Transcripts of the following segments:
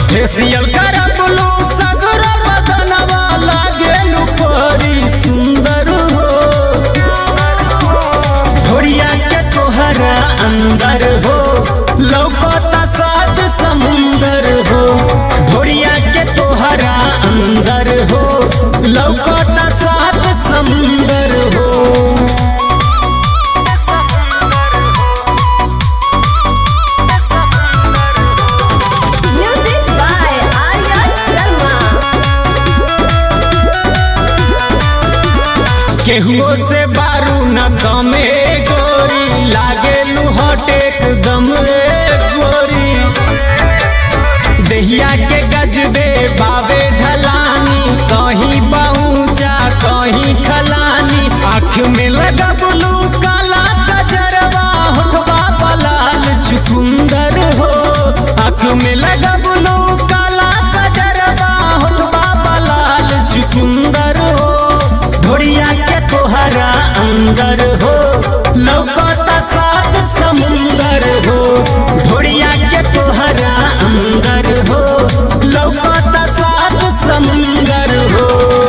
Facial करबलू सगर बदनवा लागेलू परी सुंदर हो भोरिया के तोहरा अंदर हो लौकता सात समुंदर हो भोरिया के तोहरा अंदर हो लौकता सात समुंदर हो Music by Arya Sharma. केहुओ से बारू न कमे गोरी लागे लुहट एकदम रे गोरी दहिया के गजबे बाबे ढलानी कहीं पहुँचा कहीं खलानी आँख में लगबलू काला कजरवा होठवा पलाल चुकुंदर हो आँख में लगबलू काला कजरवा होठवा पलाल चुकुंदर हो ढोरिया के तोहरा अंदर हो लौकता सात समुंदर हो ढोरिया के तोहरा अंदर हो लौकता सात समुंदर हो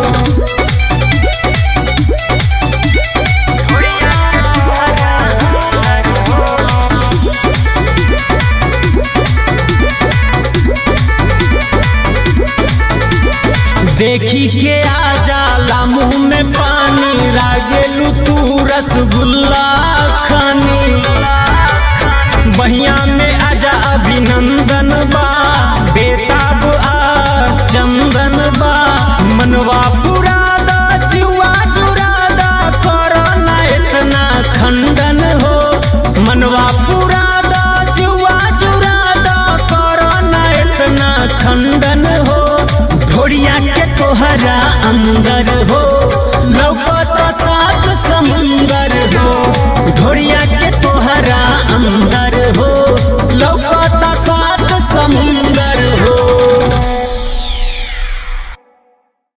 देखी के आ जाला मुंह में पानी रागेलू तू रसगुल्ला खानी